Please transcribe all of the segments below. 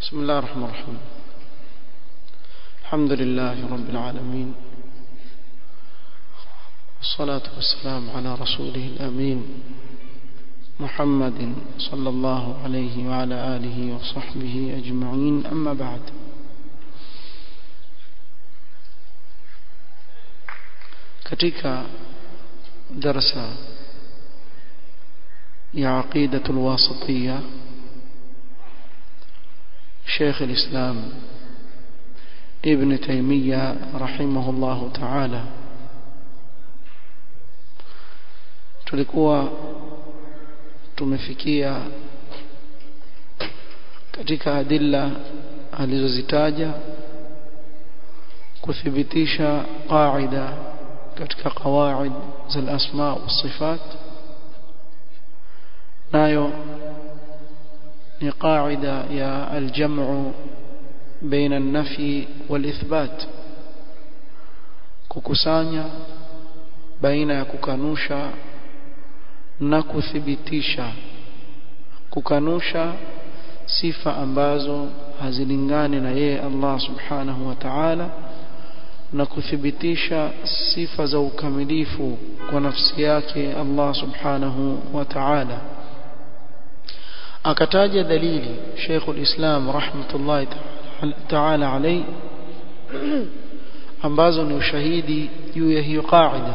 بسم الله الرحمن الرحيم الحمد لله رب العالمين والصلاة والسلام على رسوله الأمين محمد صلى الله عليه وعلى آله وصحبه أجمعين أما بعد katika darasa ya aqidatul wasatiyya شيخ الإسلام ابن تيمية رحمه الله تعالى tulikuwa tumefikia katika adilla alizozitaja kuthibitisha qaida katika qawaid za al-asma wa sifat nayo ni qaida ya al-jam'u baina an-nafi wal-ithbat kukusanya baina ya kukanusha na kuthibitisha kukanusha sifa ambazo hazilingani na yeye Allah subhanahu wa ta'ala na kuthibitisha sifa za ukamilifu kwa nafsi yake Allah subhanahu wa ta'ala akataja dalili Sheikh al-Islam rahmatullahi ta'ala alayhi ambazo ni ushahidi juu ya hiyo qaida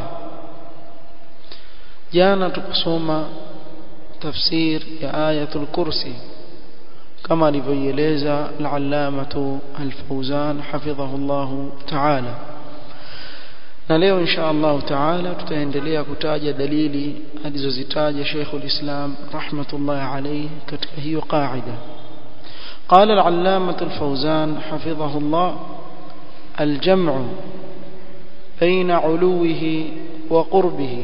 jana tukasoma tafsir ya ayatul kursi kama alivyoeleza al-allamatu al-fawzan hafidhahullah ta'ala na leo insha Allah ta'ala tutaendelea kutaja dalili alizozitaja Sheikh al-Islam rahmatullah alayhi katika hiyo qaida قال العلامة الفوزان حفظه الله الجمع بين علوه وقربه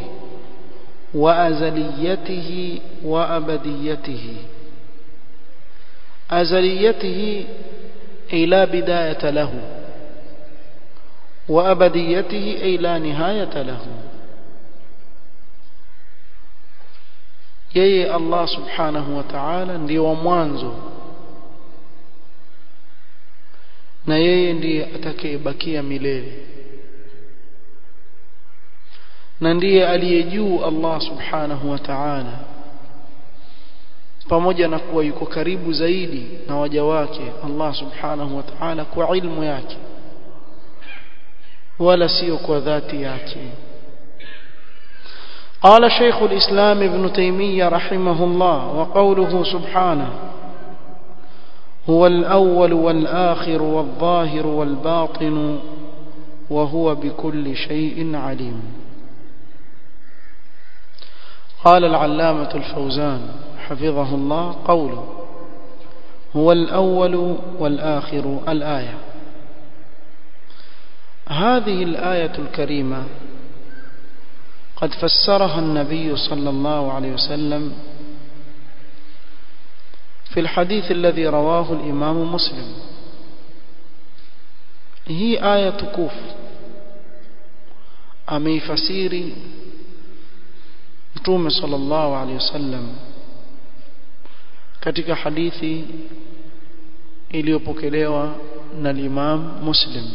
وأزليته وأبديته أزليته أي لا بداية له وأبديته أي لا نهاية له yeye Allah subhanahu wa ta'ala ndiye wa mwanzo na yeye ndiye atakayebakia milele na ndiye aliye juu Allah subhanahu wa ta'ala pamoja na kuwa yuko karibu zaidi na waja wake Allah subhanahu wa ta'ala kwa ilmu yake wala sio kwa dhati yake قال شيخ الإسلام ابن تيمية رحمه الله وقوله سبحانه هو الأول والآخر والظاهر والباطن وهو بكل شيء عليم قال العلامة الفوزان حفظه الله قوله هو الأول والآخر الآية هذه الآية الكريمة قد فسرها النبي صلى الله عليه وسلم في الحديث الذي رواه الإمام مسلم هي آية كوف أمي فسيري mtume sallallahu alaihi wasallam katika hadithi iliyopokelewa na Imam Muslim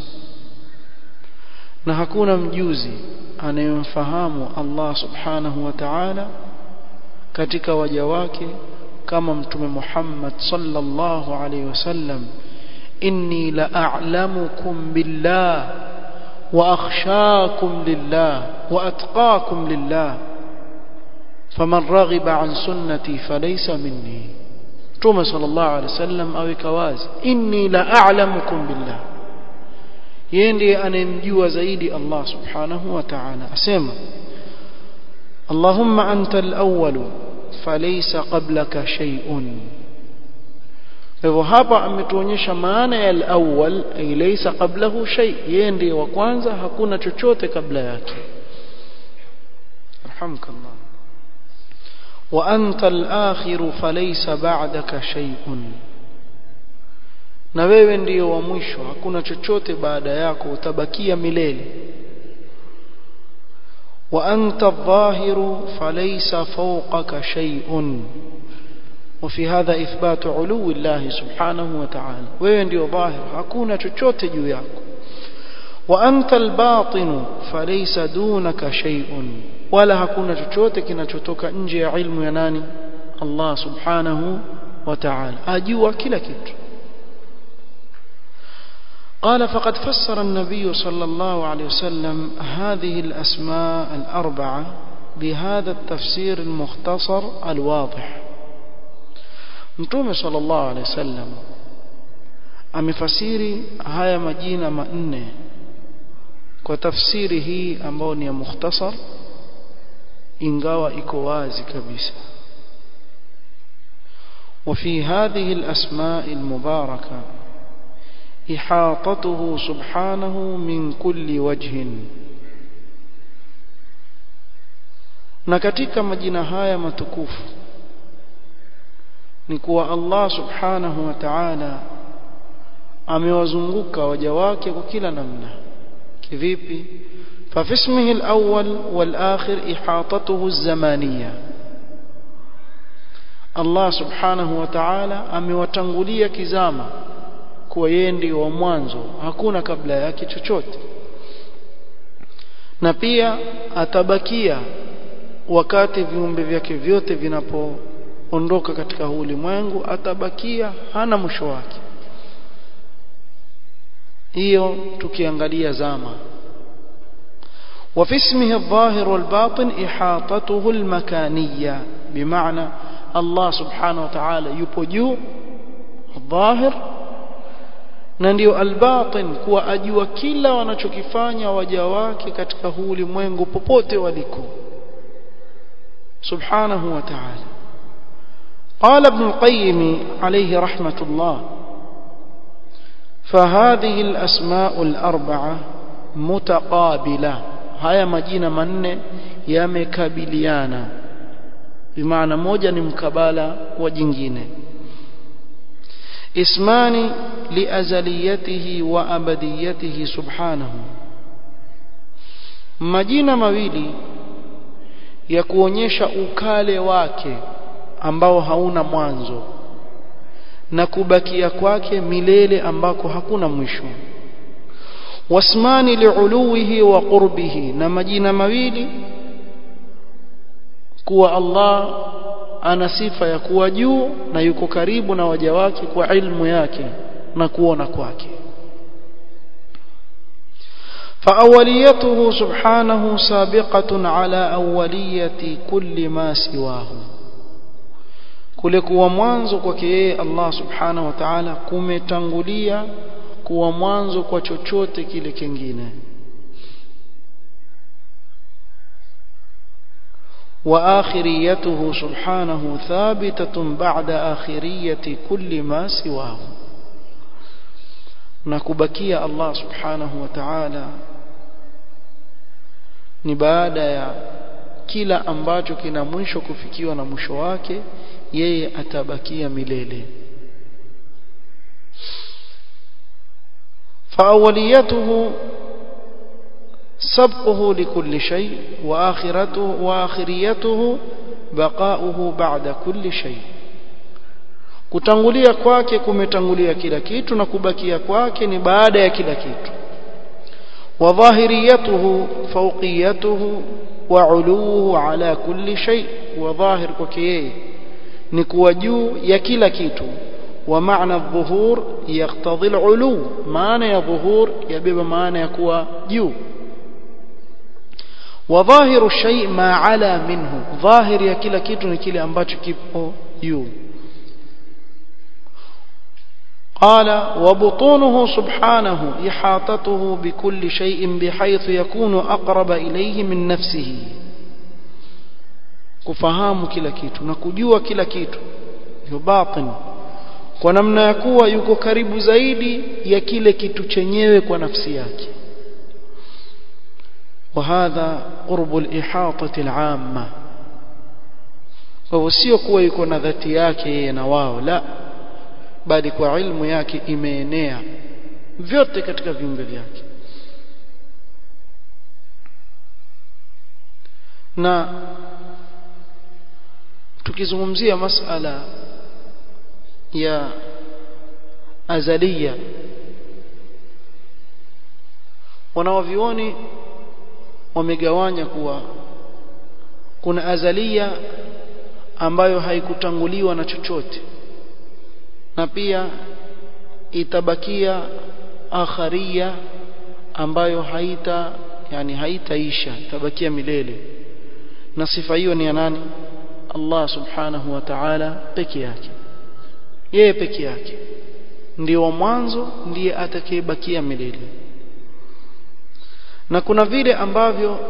na hakuna mjuzi anayemfahamu Allah subhanahu wa ta'ala katika waja wake kama mtume Muhammad sallallahu alaihi wasallam inni la a'lamukum billah wa akhshakum lillah wa atqakum lillah faman raghiba an sunnati falaysa minni Mtume sallallahu alaihi wasallam aweka wazi inni la a'lamukum billah yeye ndiye anayemjua zaidi Allah subhanahu wa ta'ala asema Allahumma anta al-awwal falaysa qablaka shay'un hivyo hapa ametuonyesha maana ya al-awwal ay laysa qablahu shay yeye ndiye wa kwanza hakuna chochote kabla yake rahmkallah وأنت الآخر فليس بعدك شيء na wewe ndiyo wa mwisho hakuna chochote baada yako utabakia milele wa anta adh-dhahiru falaysa fawqaka shay'un وفي هذا إثبات علو الله سبحانه وتعالى وين ديو ظاهر hakuna chochote juu yako وأنت الباطن فليس دونك شيء ولا hakuna chochote kinachotoka nje ya ilmu ya nani Allah subhanahu wa ta'ala ajua kila kitu قال فقد فسر النبي صلى الله عليه وسلم هذه الأسماء الأربعة بهذا التفسير المختصر الواضح Mtume sallallahu alaihi wasallam amefasiri haya majina manne kwa tafsiri hii ambayo ni ya mukhtasar ingawa iko wazi kabisa وفي هذه الأسماء المباركة إحاطته سبحانه من كل وجه na katika majina haya matukufu ni kuwa Allah subhanahu wa ta'ala amewazunguka waja wake kwa kila namna kivipi ففي اسمه الأول والآخر إحاطته الزمانية الله سبحانه وتعالى amewatangulia kizama kuwa yeye ndio wa mwanzo hakuna kabla yake chochote na pia atabakia wakati viumbe vyake vyote vinapoondoka katika huu ulimwengu atabakia hana mwisho wake hiyo tukiangalia zama وفي اسمه الظاهر والباطن إحاطته المكانية بمعنى الله سبحانه وتعالى يبجو الظاهر na ndio albatin kuwa ajua kila wanachokifanya waja wake katika huu ulimwengu popote waliko subhanahu wa ta'ala قال ابن القيم عليه رحمة الله فهذه الأسماء الأربعة متقابلة haya majina manne yamekabiliana bimaana moja ni mkabala wa jingine اسمان لأزليته وأبديته سبحانه majina mawili ya kuonyesha ukale wake ambao hauna mwanzo na kubakia kwake milele ambako hakuna mwisho wasmani liuluwihi wa qurbihi na majina mawili kuwa Allah ana sifa ya kuwa juu na yuko karibu na waja wake kwa ilmu yake na kuona kwake فأوليته سبحانه سابقة على أولية كل ما سواه kule kuwa mwanzo kwake yeye Allah subhanahu wa ta'ala kumetangulia kuwa mwanzo kwa chochote kile kingine وآخريته سبحانه ثابتة بعد آخرية كل ما سواه نكبكي الله سبحانه وتعالى ni baada ya kila ambacho kina mwisho kufikiwa na mwisho wake yeye atabakia milele فأوليته سبقه لكل شيء وآخرته وآخريته بقاؤه بعد كل شيء kutangulia kwake kumetangulia kila kitu na kubakia kwake ni baada ya kila kitu wa dhahiriyatuhu fawqiyatuhu wa uluhu ala kulli shay wa dhahir kwake yeye ni kuwa juu ya kila kitu wa maana adh-dhuhur yaqtadhi al-ulu maana ya dhuhur yabeba maana ya kuwa juu وظاهر الشيء ما علا منه ظاهر ya kila kitu ni kile ambacho kipo juu قال وبطونه سبحانه إحاطته بكل شيء بحيث يكون أقرب إليه من نفسه kufahamu kila kitu na kujua kila kitu hiyo batin kwa namna ya kuwa yuko karibu zaidi ya kile kitu chenyewe kwa nafsi yake وهذا قرب الإحاطة العامة kwa sio kuwa yuko na dhati yake yeye na wao la bali kwa ilmu yake imeenea vyote katika viumbe vyake na tukizungumzia masala ya azalia wanaovioni wamegawanya kuwa kuna azalia ambayo haikutanguliwa na chochote na pia itabakia akharia ambayo haita yani haitaisha itabakia milele na sifa hiyo ni ya nani Allah subhanahu wa ta'ala peke yake yeye peke yake ndio wa mwanzo ndiye atakayebakia milele na kuna vile ambavyo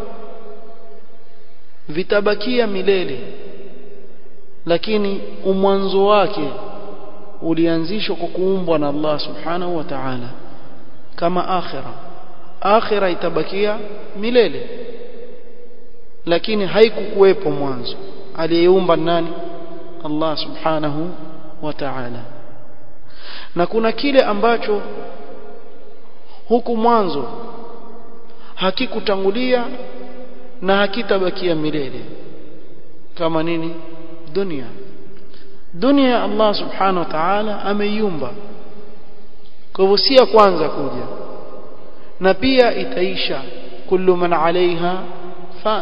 vitabakia milele lakini umwanzo wake ulianzishwa kwa kuumbwa na Allah subhanahu wa ta'ala kama akhira akhira itabakia milele lakini haikukuwepo mwanzo aliyeumba nani Allah subhanahu wa ta'ala na kuna kile ambacho huku mwanzo hakikutangulia na hakitabakia milele kama nini dunia dunia Allah subhanahu wa ta'ala ameiumba kwa hivyo si ya kwanza kuja na pia itaisha kullu man alaiha fan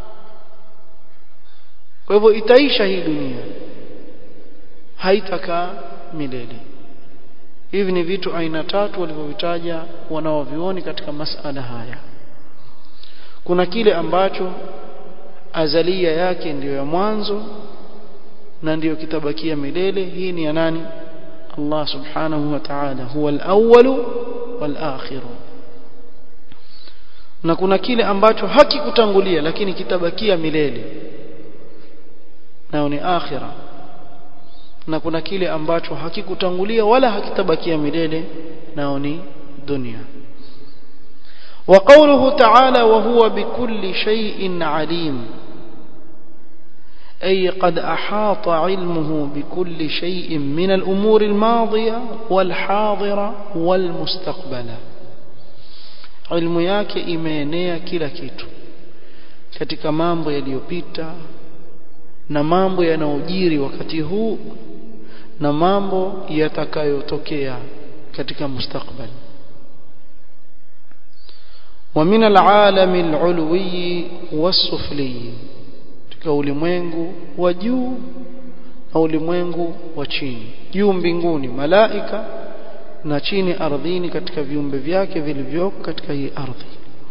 kwa hivyo itaisha hii dunia haitakaa milele hivi ni vitu aina tatu walivyovitaja wanaovioni katika masala haya kuna kile ambacho azalia yake ndiyo ya mwanzo na ndiyo kitabakia milele hii ni ya nani Allah subhanahu wa ta'ala huwa al-awwal wal-akhir na kuna kile ambacho hakikutangulia lakini kitabakia milele nao ni akhira na kuna kile ambacho hakikutangulia wala hakitabakia milele nao ni dunia وقوله تعالى وهو بكل شيء عليم أي قد أحاط علمه بكل شيء من الأمور الماضية والحاضرة والمستقبلة علم yake imeenea kila kitu katika mambo yaliyopita na mambo yanayojiri wakati huu na mambo yatakayotokea katika mustakbali ومن العالم العلوي والسفلي katika ulimwengu wa juu na ulimwengu wa chini juu mbinguni malaika na chini ardhini katika viumbe vyake vilivyoko katika hii ardhi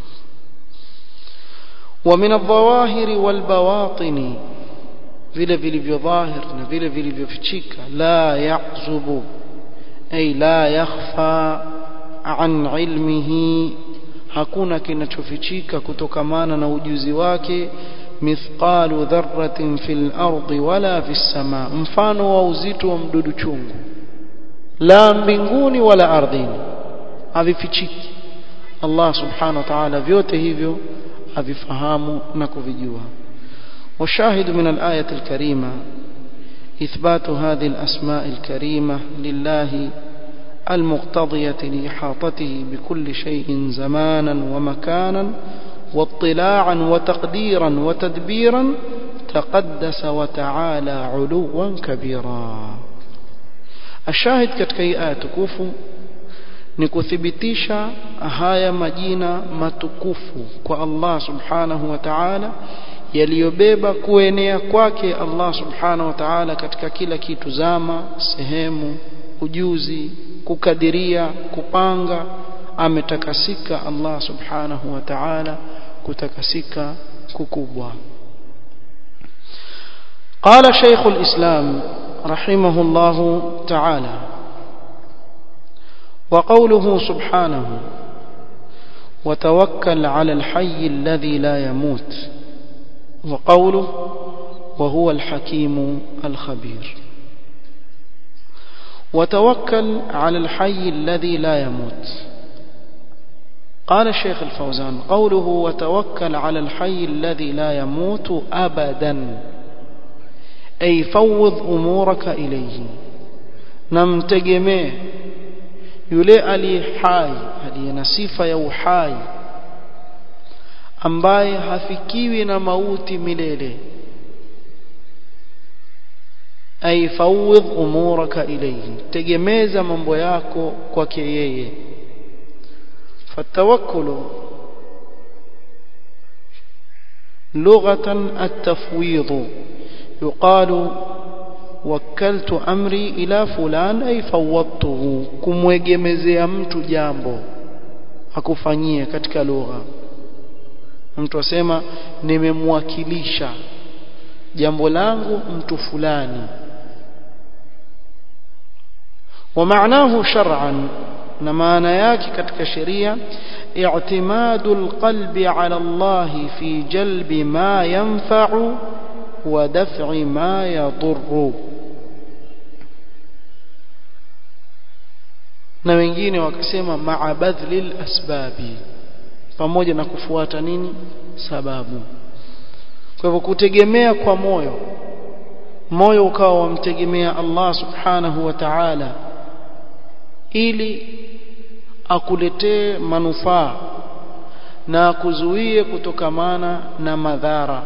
ومن الظواهر والبواطن vile vilivyo dhahir na vile vilivyofichika la yahzubu ay la yakhfa an ilmihi hakuna kinachofichika kutokamana na ujuzi wake mithqalu dharratin fil ardi wala fis sama mfano wa uzito wa mdudu chungu la mbinguni wala ardhini havifichiki Allah subhanahu wa ta'ala vyote hivyo avifahamu na kuvijua وشاهد من الآية الكريمة إثبات هذه الأسماء الكريمة لله المقتضية لإحاطته بكل شيء زمانا ومكانا واطلاعا وتقديرا وتدبيرا تقدس وتعالى علوا كبيرا الشاهد katika hii aya tukufu ni kuthibitisha haya majina matukufu kwa Allah subhanahu wa ta'ala yaliyobeba kuenea kwake Allah subhanahu wa ta'ala katika kila kitu zama sehemu ujuzi kukadiria kupanga ametakasika Allah subhanahu wa ta'ala kutakasika kukubwa قال شيخ الإسلام رحمه الله تعالى وقوله سبحانه وتوكل على الحي الذي لا يموت وقوله وهو الحكيم الخبير وتوكل على الحي الذي لا يموت قال الشيخ الفوزان قوله وتوكل على الحي الذي لا يموت أبدا أي فوض أمورك إليه نمتجمه yule aliye hai aliye na sifa ya uhai ambaye hafikiwi na mauti milele ay fawwid umuraka ilayhi tegemeza mambo yako kwake yeye fatawakkulu lughatan at-tafwid yuqalu wakkaltu amri ila fulan ay fawwadtuhu kumwegemezea mtu jambo akufanyie katika lugha mtu asema nimemwakilisha jambo langu mtu fulani ومعناه شرعا na maana yake katika sheria i'timadu alqalbi ala Allah fi jalbi ma yanfa'u wa daf'i ma yadurru na wengine wakasema ma'a badhlil asbabi pamoja na kufuata nini sababu kwa hivyo kutegemea kwa moyo moyo ukawa wamtegemea Allah subhanahu wa ta'ala ili akuletee manufaa na akuzuie kutokamana na madhara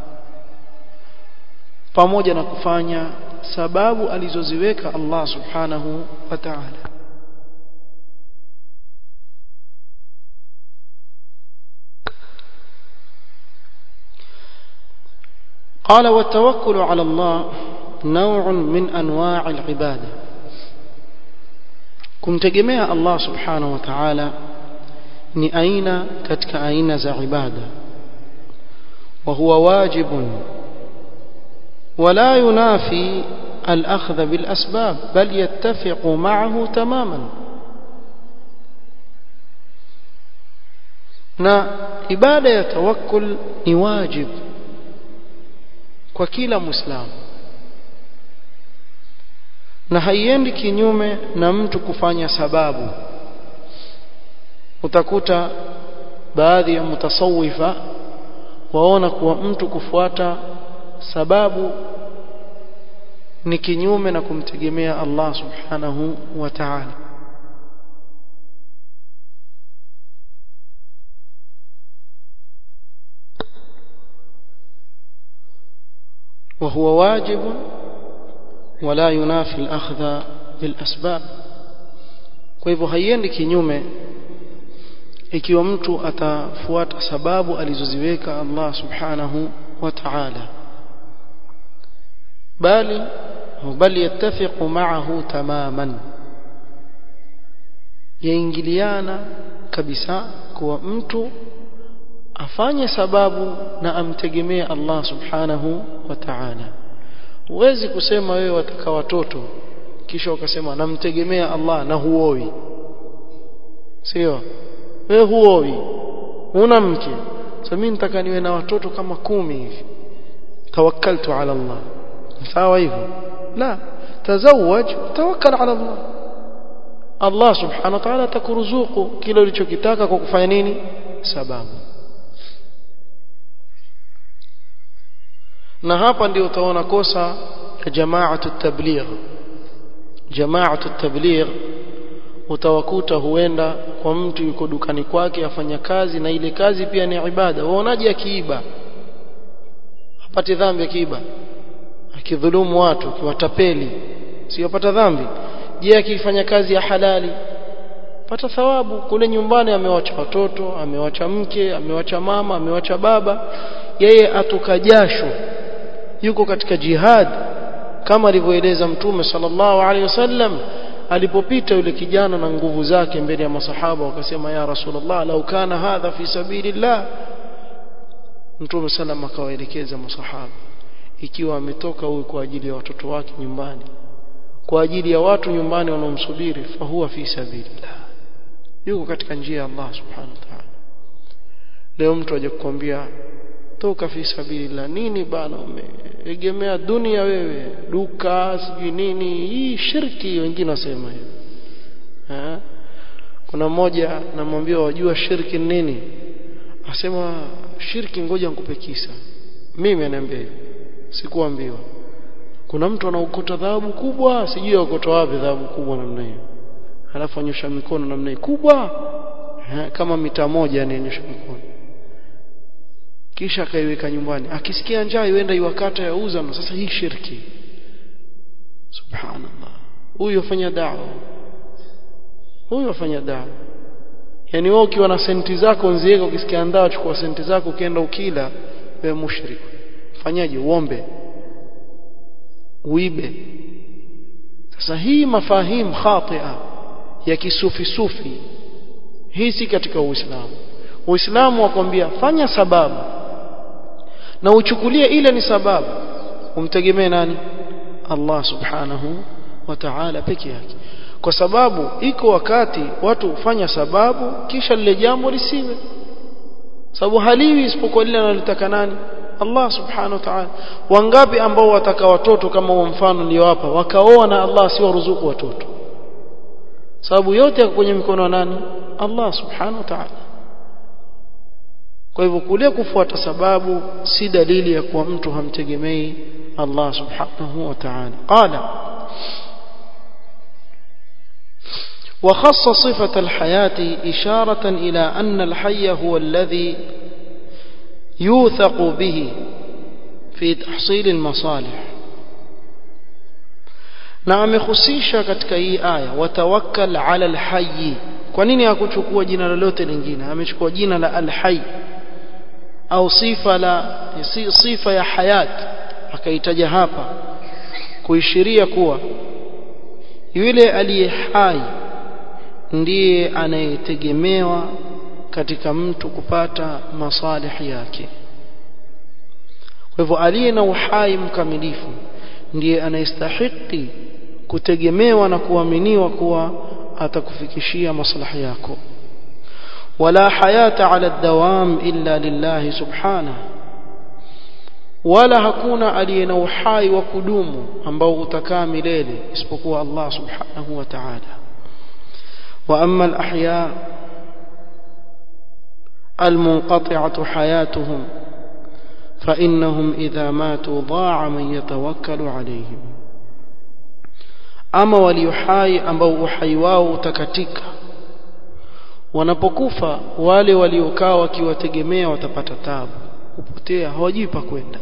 pamoja na kufanya sababu alizoziweka Allah subhanahu wa ta'ala قال والتوكل على الله نوع من انواع العباده kumtegemea Allah subhanahu wa ta'ala ni aina katika aina za ibada wa huwa wajibun ولا ينافي الأخذ بالأسباب بل يتفق معه تماما na ibada ya tawakkul ni wajib kwa kila muislamu na haiendi kinyume na mtu kufanya sababu utakuta baadhi ya mutasawifa waona kuwa mtu kufuata sababu ni kinyume na kumtegemea Allah subhanahu wa ta'ala وهو واجب ولا ينافي الأخذ بالأسباب kwa hivyo haiendi kinyume ikiwa mtu atafuata sababu alizoziweka Allah subhanahu wa ta'ala bali bali yattafiqu ma'ahu tamaman yaingiliana kabisa kuwa mtu afanye sababu na amtegemee Allah subhanahu wa ta'ala huwezi kusema wewe wataka watoto kisha ukasema namtegemea Allah na huoi sio wewe huoi una mke sasa mimi nitaka niwe na watoto kama kumi hivi tawakkaltu ala Allah sawa hivyo la tazawaj tawakkal ala Allah Allah subhanahu wa ta'ala atakuruzuku kile ulichokitaka kwa kufanya nini sababu na hapa ndio utaona kosa ya jamaatu tabligh jamaatu tabligh utawakuta huenda kwa mtu yuko dukani kwake afanya kazi na ile kazi pia ni ibada waonaje akiiba apate dhambi akiiba akidhulumu watu akiwatapeli siyopata dhambi je akifanya kazi ya halali pata thawabu kule nyumbani amewacha watoto amewacha mke amewacha mama amewacha baba yeye atoka jasho yuko katika jihad kama alivyoeleza mtume sallallahu alaihi wasallam alipopita yule kijana na nguvu zake mbele ya masahaba wakasema ya rasulullah lau kana hadha fi sabilillah mtume sallam akawaelekeza masahaba ikiwa ametoka huyu kwa ajili ya watoto wake nyumbani kwa ajili ya watu nyumbani wanaomsubiri fahuwa fi sabilillah yuko katika njia ya Allah subhanahu wa ta'ala leo mtu aje kukwambia toka fi sabilillah nini bana umeegemea dunia wewe duka sijui nini hii shirki wengine wasema hivyo eh kuna mmoja namwambia wajua shirki nini asema shirki ngoja nikupe kisa mimi ananiambia hivyo sikuambiwa kuna mtu anaokota dhahabu kubwa sijui aokota wapi dhahabu kubwa namna hiyo halafu anyosha mikono namna hiyo kubwa ha, kama mita moja anionyesha mikono kisha akaiweka nyumbani akisikia njaa yuenda iwakata yauza na sasa hii shirki subhanallah huyo fanya da'wa huyo afanya dawa yani wewe ukiwa na senti zako nzieka ukisikia ndaa chukua senti zako ukienda ukila wewe mushrik fanyaje uombe uibe sasa hii mafahim khatia ya kisufi sufi hii si katika uislamu uislamu wakwambia fanya sababu na uchukulie ile ni sababu umtegemee nani Allah subhanahu wa ta'ala peke yake kwa sababu iko wakati watu hufanya sababu kisha lile jambo lisiwe sababu haliwi isipokuwa lile analotaka nani Allah subhanahu wa ta'ala wangapi ambao wataka watoto kama huo mfano niliowapa wakaoa na Allah si waruzuku watoto sababu yote yako kwenye mikono wa nani Allah subhanahu wa ta'ala kwa hivyo kule kufuata sababu si dalili ya kuwa mtu hamtegemei Allah subhanahu wa ta'ala qala وخص صفة الحياة إشارة إلى أن الحي هو الذي يوثق به في تحصيل المصالح na amehusisha katika hii aya watawakkal ala alhayy kwa nini hakuchukua jina lolote lingine amechukua jina la alhayy au sifa la sifa ya hayat akaitaja hapa kuishiria kuwa yule aliye hai ndiye anayetegemewa katika mtu kupata masalihi yake kwa hivyo aliye na uhai mkamilifu ndiye anayestahiki kutegemewa na kuaminiwa kuwa atakufikishia maslahi yako wala hayata ala dawam illa lillahi subhanahu wala hakuna aliye na uhai wa kudumu ambao utakaa milele isipokuwa Allah subhanahu wa ta'ala wa amma al-ahya المنقطعة حياتهم فإنهم إذا ماتوا ضاع من يتوكل عليهم ama waliohai ambao uhai wao utakatika wanapokufa wale waliokaa wakiwategemea watapata tabu kupotea hawajui pa kwenda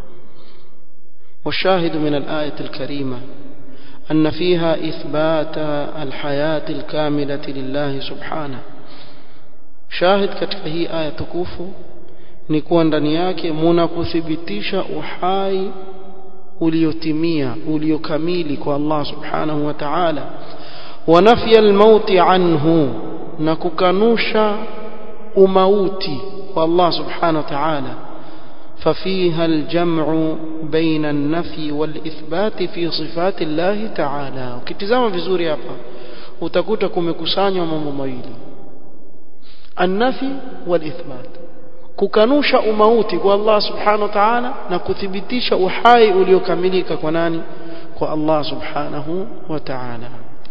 والشاهد من الآية الكريمة أن فيها إثبات الحياة الكاملة لله سبحانه شاهد katika hii aya tukufu ni kuwa ndani yake muna kuthibitisha uhai uliotimia uliokamili kwa Allah subhanahu wa ta'ala wa nafya al-maut anhu na kukanusha umauti kwa Allah subhanahu wa ta'ala ففيها الجمع بين النفي والإثبات في صفات الله تعالى ukitizama vizuri hapa utakuta kumekusanywa mambo mawili النفي والإثبات kukanusha umauti kwa Allah subhanahu wa ta'ala na kuthibitisha uhai uliokamilika kwa nani kwa Allah subhanahu wa ta'ala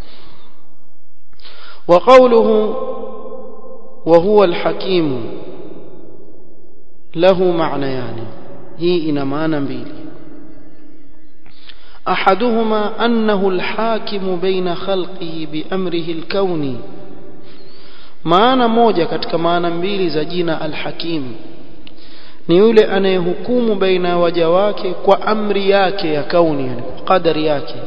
وقوله وهو الحكيم له معنيان هي ina maana mbili احدهما انه الحاكم بين خلقه بامره الكوني maana moja katika maana mbili za jina al-Hakim ni yule anayehukumu baina ya waja wake kwa amri yake ya kauni yani kwa kadari yake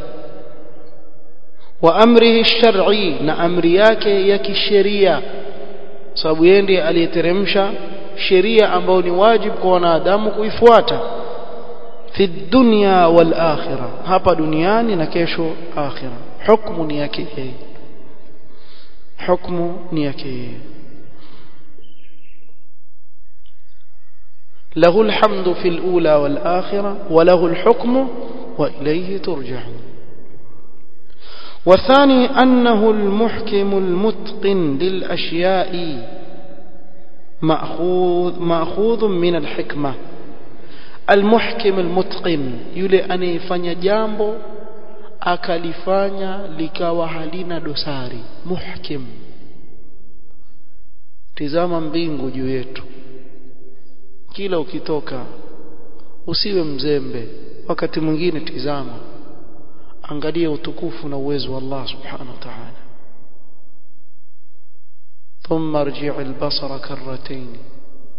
wa amrihi shar'i na amri yake ya kisheria sababu yeye ndiye aliyeteremsha sheria ambayo ni wajibu kwa wanadamu kuifuata fi dunya wal akhirah hapa duniani na kesho akhirah hukumu ni yake yeye حكم نيكي له الحمد في الأولى والآخرة وله الحكم وإليه ترجعون والثاني أنه المحكم المتقن للأشياء مأخوذ, مأخوذ من الحكمة المحكم المتقن يلي أن يفني جامبو akalifanya likawa halina dosari muhkim tizama mbingu juu yetu kila ukitoka usiwe mzembe wakati mwingine tizama angalia utukufu na uwezo wa Allah subhanahu wa ta'ala ثم ارجع البصر كرتين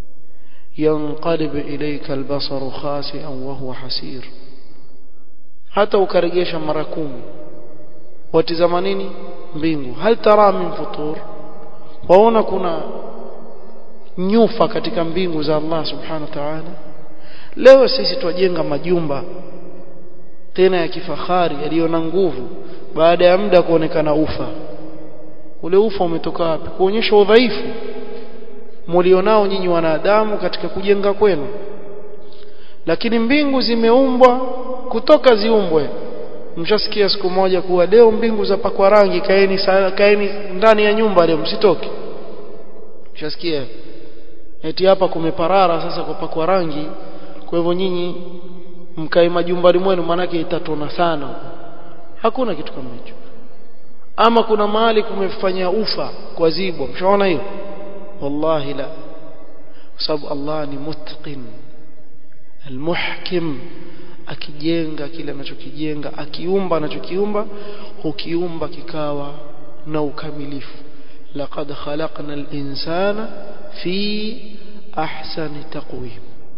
ينقلب إليك البصر خاسئا وهو حسير hata ukaregesha mara kumi watizama nini mbingu hal tara min futur waona kuna nyufa katika mbingu za Allah subhanahu wa ta'ala leo sisi twajenga majumba tena ya kifahari yaliyo na nguvu baada ya muda kuonekana ufa ule ufa umetoka wapi kuonyesha udhaifu mlionao nyinyi wanadamu katika kujenga kwenu lakini mbingu zimeumbwa kutoka ziumbwe mshasikia siku moja kuwa leo mbingu za pakwa rangi kaeni kaeni ndani ya nyumba leo msitoke mshasikia eti hapa kumeparara sasa kwa pakwa rangi kwa hivyo nyinyi mkae majumbani mwenu manake itatona sana hakuna kitu kama hicho ama kuna mahali kumefanya ufa kwa zibwa mshaona hiyo wallahi la kwa sababu Allah ni mutqin almuhkim akijenga kile anachokijenga akiumba anachokiumba hukiumba kikawa na ukamilifu laqad khalaqna al-insana fi ahsani taqwim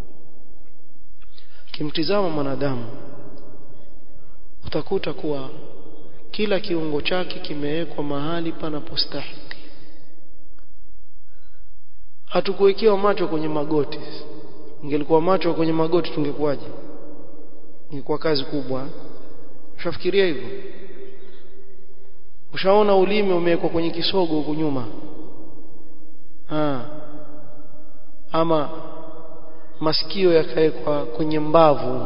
kimtizama mwanadamu utakuta kuwa kila kiungo chake kimewekwa mahali panapostahiki hatukuwekewa macho kwenye magoti ingelikuwa macho kwenye magoti tungekuwaje ingekuwa kazi kubwa ushafikiria hivyo ushaona ulimi umewekwa kwenye kisogo huko nyuma ha. ama masikio yakawekwa kwenye mbavu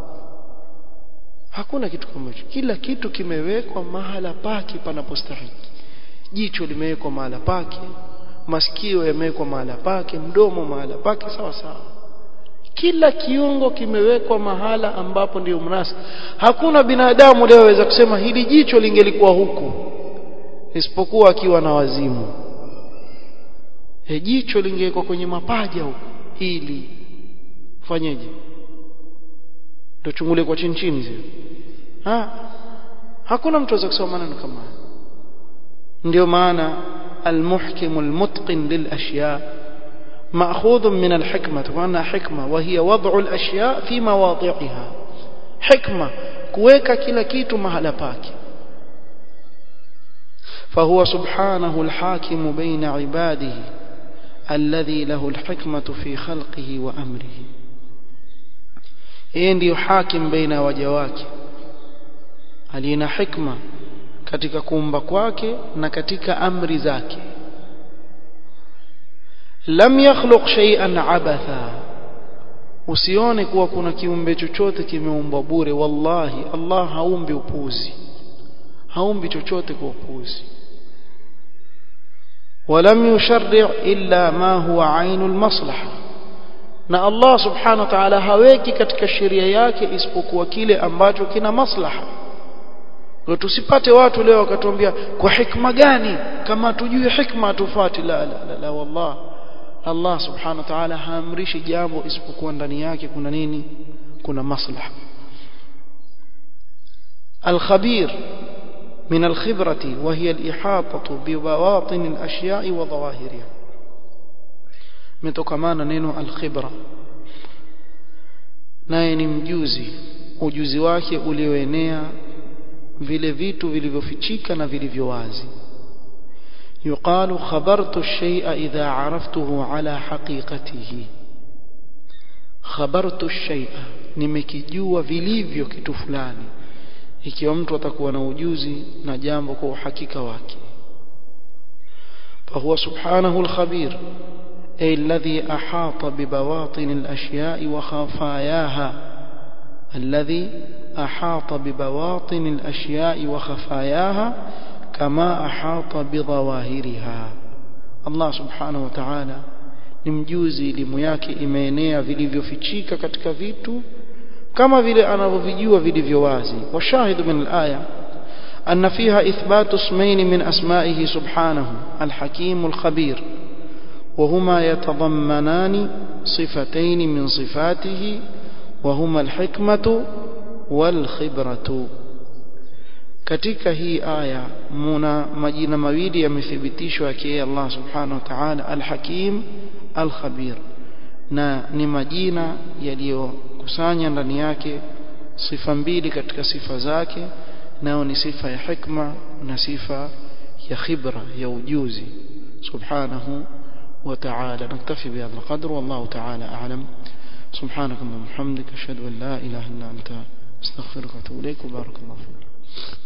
hakuna kitu kama hicho kila kitu kimewekwa mahala pake panapostahiki jicho limewekwa mahala pake masikio yamewekwa mahala pake mdomo mahala pake sawa sawa kila kiungo kimewekwa mahala ambapo ndio mnasa hakuna binadamu leo aweza kusema hili jicho lingelikuwa huku isipokuwa akiwa na wazimu e jicho lingewekwa kwenye mapaja huku hili fanyeje ndio chungule kwa chini chini zile ha hakuna mtu aweza kusema maneno kama haya ndio maana المحكم المتقن للأشياء مأخوذ من الحكمة وأنها حكمة وهي وضع الأشياء في مواضعها حكمة كويكا كلا كيتو مهلا باكي فهو سبحانه الحاكم بين عباده الذي له الحكمة في خلقه وأمره yeye ndiyo hakim baina waja wake alina hikma katika kuumba kwake na katika amri zake lam yakhluq shay'an abatha usione kuwa kuna kiumbe chochote kimeumbwa bure wallahi Allah haumbi upuzi haumbi chochote kwa upuzi ولم يشرع إلا ما هو عين المصلحة na Allah subhanahu wa ta'ala haweki katika sheria yake isipokuwa kile ambacho kina maslaha kwa tusipate watu leo wakatuambia kwa hikma gani kama tujue hikma tufuati la la la, la wallah Allah subhanahu wa ta'ala haamrishi jambo isipokuwa ndani yake kuna nini kuna maslaha الخبير من الخبرة وهي الإحاطة ببواطن الأشياء وظواهرها metokamana neno alkhibra naye ni mjuzi ujuzi wake ulioenea vile vitu vilivyofichika na vilivyo wazi yuqalu khabartu shay'a idha araftuhu ala haqiqatihi khabartu shay'a nimekijua vilivyo kitu fulani ikiwa mtu atakuwa na ujuzi na jambo kwa uhakika wake فهو سبحانه الخبير أي الذي أحاط ببواطن الأشياء وخفاياها الذي أحاط ببواطن الأشياء وخفاياها كما أحاط بظواهرها الله سبحانه وتعالى ni mjuzi elimu yake imeenea vilivyofichika katika vitu kama vile anavyovijua vilivyo wazi washahidu min alaya أن فيها إثبات اسمين من أسمائه سبحانه الحكيم الخبير وهما يتضمنان صفتين من صفاته وهما الحكمة والخبرة katika hii aya muna majina mawili yamethibitishwa yake Allah subhanahu wa ta'ala al-Hakim al-Khabir na ni majina yaliyokusanya ndani yake sifa mbili katika sifa zake nao ni sifa ya hikma na sifa ya khibra ya ujuzi subhanahu wa ta'ala naktafi bihadha alqadr wallahu ta'ala a'lam سبحانك اللهم وبحمدك اشهد ان لا اله الا انت استغفرك واتوب اليك وبارك الله فيك